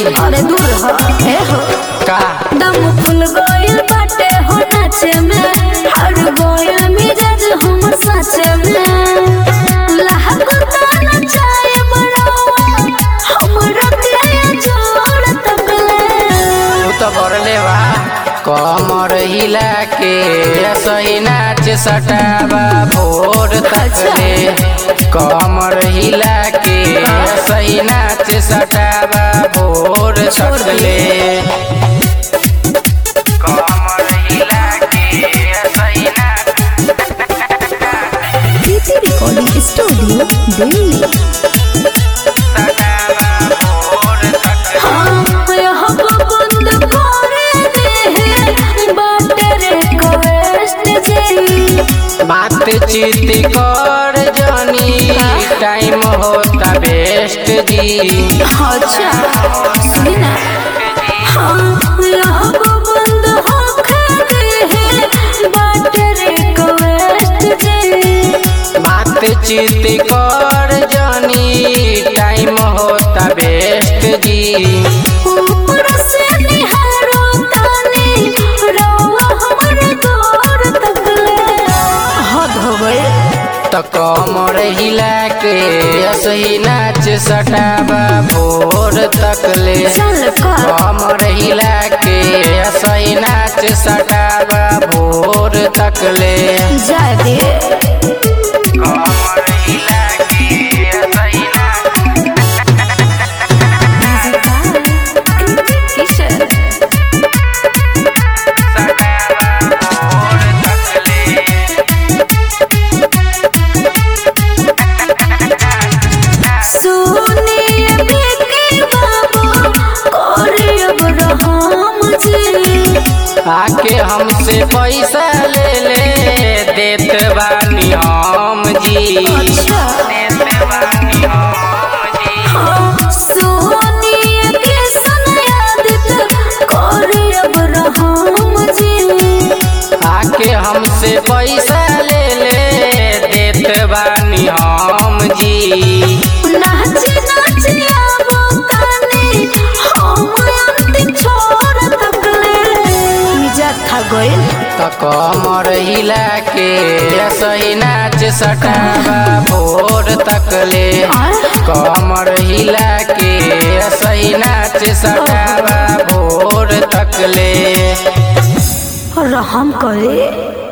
अरे दूर हो ए हो का दम फुल गइल बाटे हो नाचे में हर गइल मिजाज हम साचे में लहकता नचाए बड़ावा हमरा दिया जोड़ तकले तू तो बरले बा कमर हिला के सही नाच सटावा भोर तकले कमर हिला के सही नाच सटावा भोर तकले कमर हिला के सही नाच प्रीति रिकॉर्डिंग स्टूडियो दिल्ली सटावा भोर तकले हाँ यहाँ बंद करे दे बाटे रे कवेस्ट जी बातचीत कर जनी टाइम होता बेस्ट जी अच्छा सुनी ना हाँ यहाँ बंद हो खड़े बाटे रे कवेस्ट जी बातचीत कर जनी टाइम होता बेस्ट जी ऊपर से निहारो तानी रवा हमर गोर तकले हद हो गए त कमर हिला के सही नाच सटावा भोर तकले चल कर कमर हिला के सही नाच सटावा भोर तकले जाए दे कमर हिला के सही नाच किशन सुनिए बिकी बाबू कोरी अब रहम जी आके हमसे पैसा ले ले देत बानी हम जी अच्छा देत बानी हम जी सुनिए किशन यादित कोरी अब रहम जी आके हमसे पैसा ले ले देत बानी हम जी नाच नाच आबो तानी हम अंतिम छोड़ तकले इज्जत था गइल त कमर हिला के सही नाच सटावा भोर तकले कमर हिला के सही नाच सटावा भोर तकले रहम करे